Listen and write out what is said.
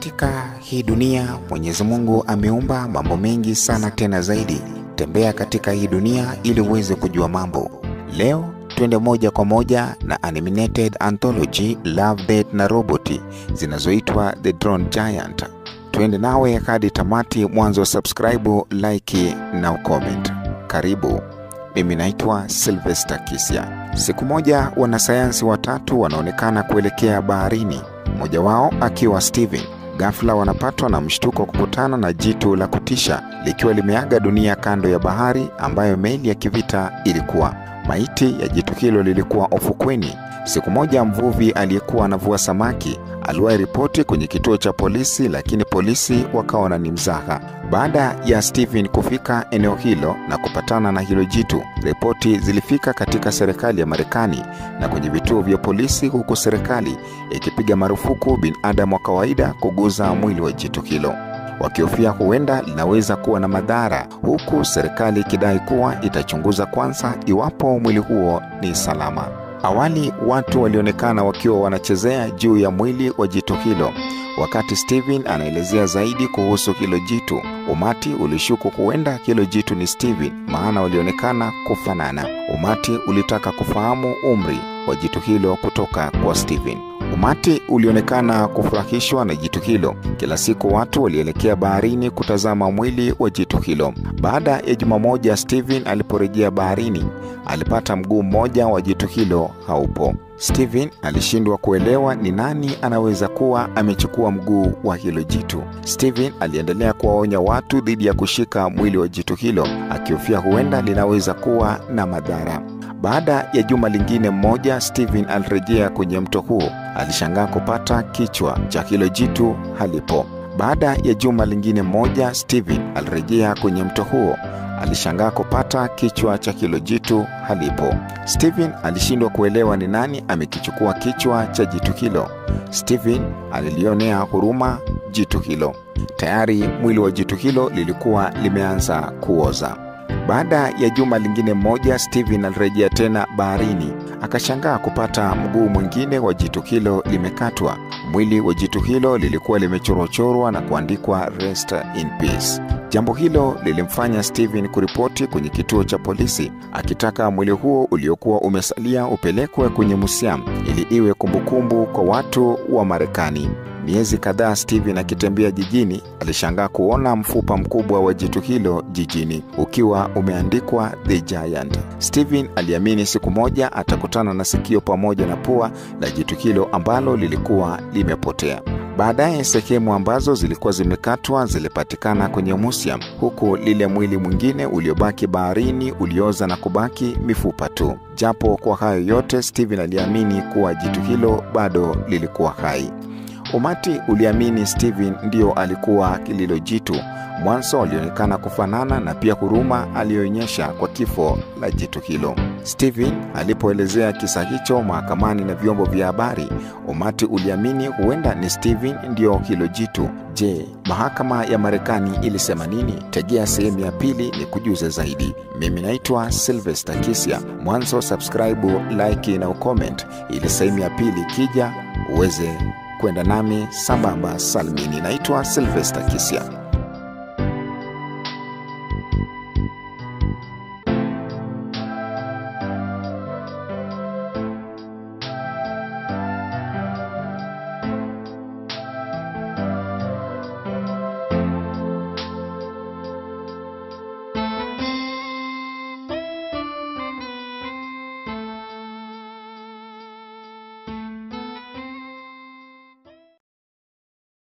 Katika hii dunia Mwenyezi Mungu ameumba mambo mengi sana tena zaidi. Tembea katika hii dunia ili uweze kujua mambo. Leo twende moja kwa moja na animated anthology Love, Death na Robot zinazoitwa The Drone Giant. Twende nawe hadi tamati, mwanzo subscribe, like na ucomment. Karibu. Mimi naitwa Sylvester Kisya. Siku moja wanasayansi watatu wanaonekana kuelekea baharini, mmoja wao akiwa Steven. Ghafla wanapatwa na mshtuko kukutana na jitu la kutisha likiwa limeaga dunia kando ya bahari ambayo meli ya kivita ilikuwa. Maiti ya jitu hilo lilikuwa ufukweni. Siku moja mvuvi aliyekuwa anavua samaki aliwahi ripoti kwenye kituo cha polisi, lakini polisi wakaona ni mzaha. Baada ya Steven kufika eneo hilo na kupatana na hilo jitu, ripoti zilifika katika serikali ya Marekani na kwenye vituo vya polisi, huku serikali ikipiga marufuku binadamu wa kawaida kuguza mwili wa jitu hilo wakihofia huenda linaweza kuwa na madhara, huku serikali ikidai kuwa itachunguza kwanza iwapo mwili huo ni salama. Awali watu walionekana wakiwa wanachezea juu ya mwili wa jitu hilo. Wakati Steven anaelezea zaidi kuhusu hilo jitu, umati ulishuku huenda hilo jitu ni Steven, maana walionekana kufanana. Umati ulitaka kufahamu umri wa jitu hilo kutoka kwa Steven. Umati ulionekana kufurahishwa na jitu hilo. Kila siku watu walielekea baharini kutazama mwili wa jitu hilo. Baada ya juma moja, Steven aliporejea baharini, alipata mguu mmoja wa jitu hilo haupo. Steven alishindwa kuelewa ni nani anaweza kuwa amechukua mguu wa hilo jitu. Steven aliendelea kuwaonya watu dhidi ya kushika mwili wa jitu hilo, akihofia huenda linaweza kuwa na madhara. Baada ya juma lingine mmoja, Steven alirejea kwenye mto huo. Alishangaa kupata kichwa cha hilo jitu halipo. Baada ya juma lingine mmoja, Steven alirejea kwenye mto huo. Alishangaa kupata kichwa cha hilo jitu halipo. Steven alishindwa kuelewa ni nani amekichukua kichwa cha jitu hilo. Steven alilionea huruma jitu hilo. Tayari mwili wa jitu hilo lilikuwa limeanza kuoza. Baada ya juma lingine mmoja, Steven alirejea tena baharini. Akashangaa kupata mguu mwingine wa jitu hilo limekatwa. Mwili wa jitu hilo lilikuwa limechorwachorwa na kuandikwa rest in peace. Jambo hilo lilimfanya Steven kuripoti kwenye kituo cha polisi akitaka mwili huo uliokuwa umesalia upelekwe kwenye museum ili iwe kumbukumbu kwa watu wa Marekani. Miezi kadhaa Steven akitembea jijini, alishangaa kuona mfupa mkubwa wa jitu hilo jijini ukiwa umeandikwa The Giant. Steven aliamini siku moja atakutana na sikio pamoja na pua la jitu hilo ambalo lilikuwa limepotea. Baadaye sehemu ambazo zilikuwa zimekatwa zilipatikana kwenye museum, huku lile mwili mwingine uliobaki baharini ulioza na kubaki mifupa tu. Japo kwa hayo yote, Steven aliamini kuwa jitu hilo bado lilikuwa hai. Umati uliamini Steven ndio alikuwa lilo jitu. Mwanzo walionekana kufanana na pia huruma aliyoonyesha kwa kifo la jitu hilo. Steven alipoelezea kisa hicho mahakamani na vyombo vya habari, umati uliamini huenda ni Steven ndio hilo jitu. Je, mahakama ya Marekani ilisema nini? Tegea sehemu ya pili ni kujuza zaidi. Mimi naitwa Sylvester Kisya. Mwanzo subscribe, like na ucomment ili sehemu ya pili ikija uweze kwenda nami sambamba salmini. Naitwa Sylvester Kisya.